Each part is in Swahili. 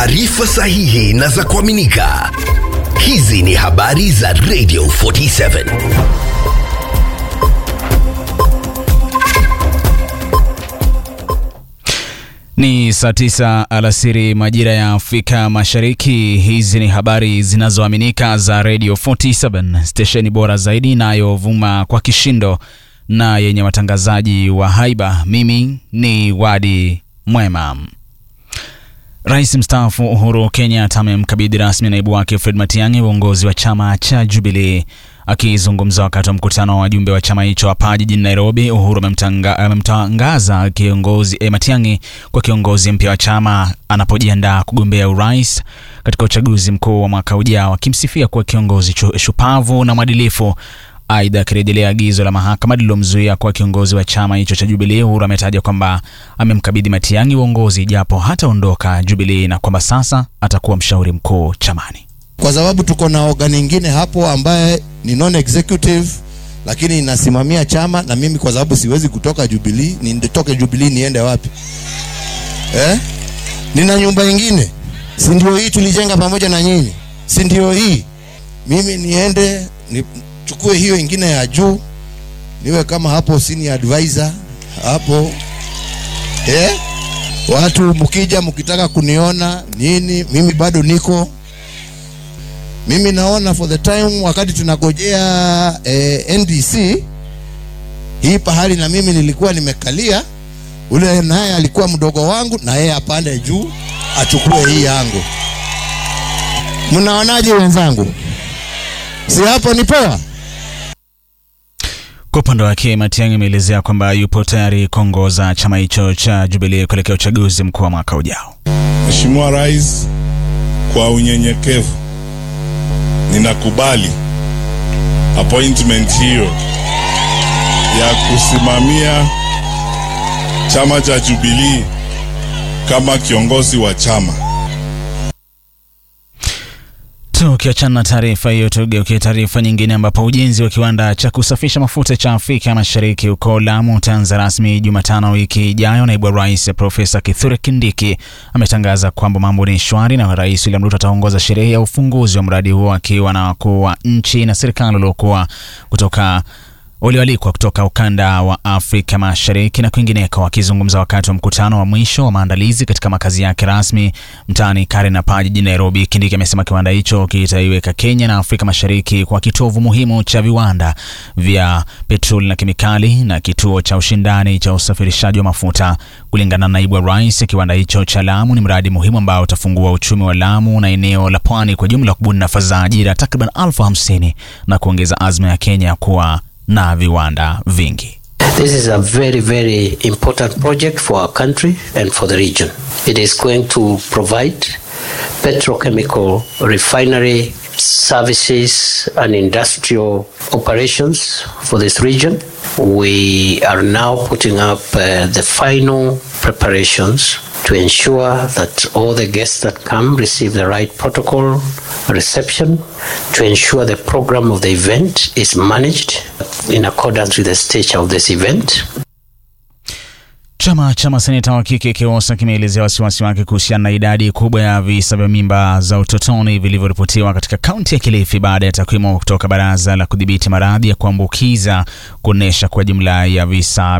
taarifa sahihi na za kuaminika. Hizi ni habari za Radio 47. Ni saa tisa alasiri majira ya Afrika Mashariki. Hizi ni habari zinazoaminika za Radio 47, stesheni bora zaidi inayovuma kwa kishindo na yenye watangazaji wa haiba. Mimi ni Wadi Mwema. Rais mstaafu Uhuru Kenyatta amemkabidhi rasmi naibu wake Fred Matiang'i uongozi wa chama cha Jubilee. Akizungumza wakati wa mkutano wa wajumbe wa chama hicho hapa jijini Nairobi, Uhuru amemtangaza kiongozi eh, Matiang'i kwa kiongozi mpya wa chama anapojiandaa kugombea urais katika uchaguzi mkuu wa mwaka ujao, akimsifia kuwa kiongozi shupavu na mwadilifu. Aidha, akirejelea agizo la mahakama lililomzuia kuwa kiongozi wa chama hicho cha Jubilee, Uhuru ametaja kwamba amemkabidhi Matiang'i uongozi japo hataondoka Jubilee na kwamba sasa atakuwa mshauri mkuu chamani kwa sababu tuko na organ ingine hapo ambaye ni non executive lakini inasimamia chama, na mimi kwa sababu siwezi kutoka Jubilee, nitoke Jubilee niende wapi eh? Nina nyumba ingine, si ndio hii tulijenga pamoja na nyinyi, si ndio hii? Mimi niende nichukue hiyo ingine ya juu, niwe kama hapo senior advisor hapo eh? Watu mkija mkitaka kuniona nini, mimi bado niko mimi naona for the time wakati tunagojea eh, NDC hii pahali na mimi nilikuwa nimekalia, ule naye alikuwa mdogo wangu, na yeye apande juu achukue hii yangu. Mnaonaje wenzangu? Si hapo ni poa? Kwa upande wake Matiang'i ameelezea kwamba yupo tayari kuongoza chama hicho cha Jubilee kuelekea uchaguzi mkuu wa mwaka ujao. Mheshimiwa Rais, kwa unyenyekevu ninakubali appointment hiyo ya kusimamia chama cha Jubilee kama kiongozi wa chama. Tukiachana na taarifa hiyo, tugeukie taarifa nyingine, ambapo ujenzi wa kiwanda cha kusafisha mafuta cha Afrika Mashariki huko Lamu utaanza rasmi Jumatano wiki ijayo. Naibu wa Rais Profesa Kithure Kindiki ametangaza kwamba mambo ni shwari na Rais William Ruto ataongoza sherehe ya ufunguzi wa mradi huo akiwa na wakuu wa nchi na serikali waliokuwa kutoka walioalikwa kutoka ukanda wa Afrika Mashariki na kwingineko. Wakizungumza wakati wa mkutano wa mwisho wa maandalizi katika makazi yake rasmi mtaani Karnapa jijini Nairobi, Kindiki amesema kiwanda hicho kitaiweka Kenya na Afrika Mashariki kwa kitovu muhimu cha viwanda vya petroli na kemikali na kituo cha ushindani cha usafirishaji wa mafuta. Kulingana na naibu wa rais, kiwanda hicho cha Lamu ni mradi muhimu ambao utafungua uchumi wa Lamu na eneo la pwani kwa jumla, kubuni nafasi za ajira takriban elfu hamsini na kuongeza azma ya Kenya kuwa na viwanda vingi. This is a very, very important project for our country and for the region. It is going to provide petrochemical refinery services and industrial operations for this region. We are now putting up uh, the final preparations to ensure that all the guests that come receive the right protocol reception, to ensure the program of the event is managed in accordance with the stage of this event. Chama cha maseneta wa kike KIWOSA kimeelezea wasiwasi wake kuhusiana na idadi kubwa ya visa vya mimba za utotoni vilivyoripotiwa katika kaunti ya Kilifi baada ya takwimu kutoka Baraza la Kudhibiti Maradhi ya Kuambukiza kuonyesha kwa jumla ya visa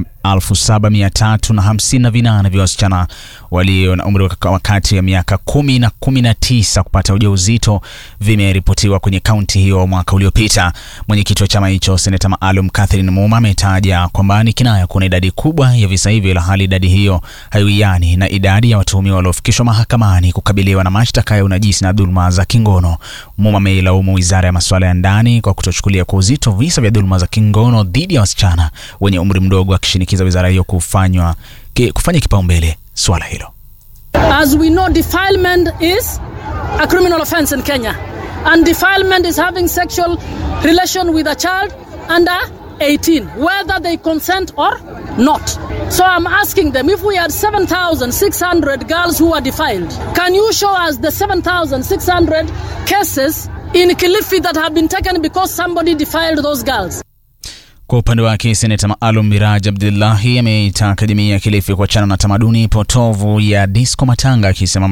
7358 vya wasichana walio na umri wa kati ya miaka kumi na kumi na tisa kupata ujauzito vimeripotiwa kwenye kaunti hiyo mwaka uliopita. Mwenyekiti wa chama hicho seneta maalum Catherine Muma ametaja kwamba ni kinaya kuna idadi kubwa ya visa hivyo, ila hali idadi hiyo haiwiani na idadi ya watuhumiwa waliofikishwa mahakamani kukabiliwa na mashtaka ya unajisi na dhuluma za kingono. Muma ameilaumu wizara ya masuala ya ndani kwa kutochukulia kwa uzito visa vya dhuluma za kingono dhidi ya wasichana wenye umri mdogo, akishinikiza wizara hiyo kufanywa kufanya kipaumbele swala hilo. As we know, defilement is a criminal offense in Kenya. And defilement is having sexual relation with a child under 18, whether they consent or not. So I'm asking them if we had 7,600 girls who are defiled, can you show us the 7,600 cases in Kilifi that have been taken because somebody defiled those girls? Kwa upande wake seneta maalum Miraj Abdullahi ameitaka jamii ya Kilifi kuachana na tamaduni potovu ya disco matanga akisema